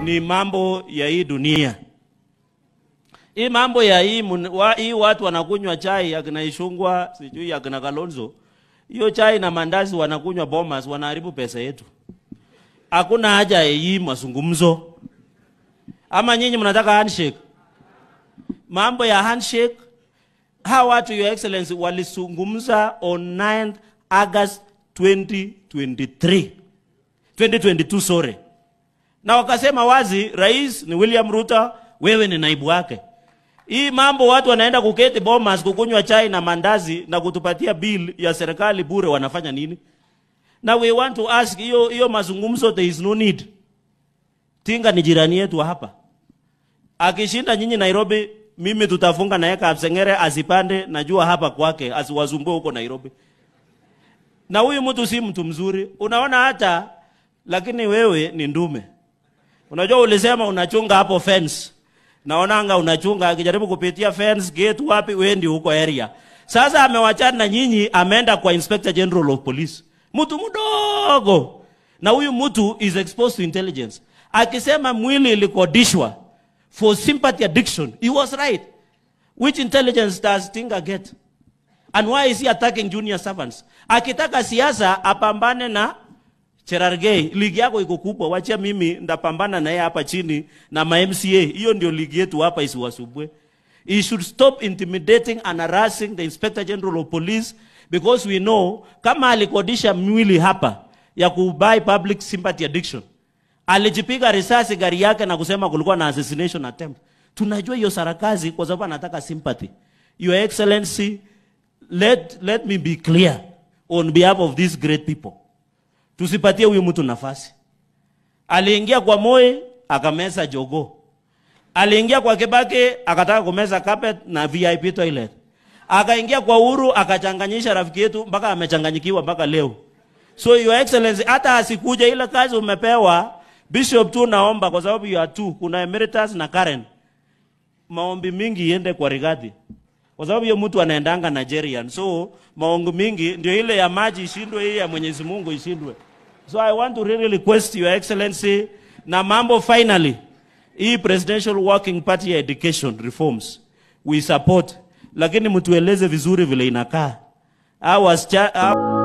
ni mambo ya hii dunia. Hii mambo ya hii, mun- wa, hii watu wanakunywa chai akina Ishungwa sijui akina Kalonzo, hiyo chai na mandazi wanakunywa Bomas, wanaharibu pesa yetu. Hakuna haja ya hii mazungumzo. Ama nyinyi mnataka handshake? Mambo ya handshake, hawa watu your excellency walizungumza on 9 August 2023 2022 sorry na wakasema wazi, rais ni William Ruto, wewe ni naibu wake. Hii mambo watu wanaenda kuketi Bomas kukunywa chai na mandazi na kutupatia bill ya serikali bure, wanafanya nini? Na we want to ask, hiyo hiyo mazungumzo, there is no need. Tinga ni jirani yetu hapa, akishinda nyinyi Nairobi, mimi tutafunga naye Kapsengere asipande, najua hapa kwake, asiwasumbue huko Nairobi. Na huyu mtu si mtu mzuri, unaona hata lakini wewe ni ndume. Unajua ulisema unachunga hapo fence. Naonanga unachunga akijaribu kupitia fence gate wapi wendi huko area. Sasa amewachana na nyinyi ameenda kwa Inspector General of Police. Mtu mdogo. Na huyu mtu is exposed to intelligence. Akisema mwili ilikodishwa for sympathy addiction. He was right. Which intelligence does Tinga get? And why is he attacking junior servants? Akitaka siasa apambane na Cherargei, ligi yako iko kubwa, wachia mimi ndapambana naye hapa chini na ma MCA. Hiyo ndio ligi yetu hapa, isiwasumbue. He should stop intimidating and harassing the Inspector General of Police because we know kama alikodisha mwili hapa ya kubuy public sympathy addiction, alijipiga risasi gari yake na kusema kulikuwa na assassination attempt. Tunajua hiyo sarakazi kwa sababu anataka sympathy. Your Excellency, let, let me be clear on behalf of these great people tusipatie huyu mtu nafasi. Aliingia kwa Moi akameza jogo, aliingia kwa Kibaki akataka kumeza carpet na VIP toilet, akaingia kwa Uhuru akachanganyisha rafiki yetu mpaka amechanganyikiwa mpaka leo. So your excellency, hata asikuja ile kazi umepewa bishop tu, naomba kwa sababu you are two, kuna emeritus na Karen, maombi mingi iende kwa Rigathi kwa sababu hiyo mtu anaendanga Nigerian, so maongo mingi ndio ile ya maji ishindwe, hii ya Mwenyezi Mungu ishindwe. So I want to really request your excellency na mambo finally, hii presidential working party ya education reforms we support, lakini mtueleze vizuri vile inakaa. Hao wasichana hao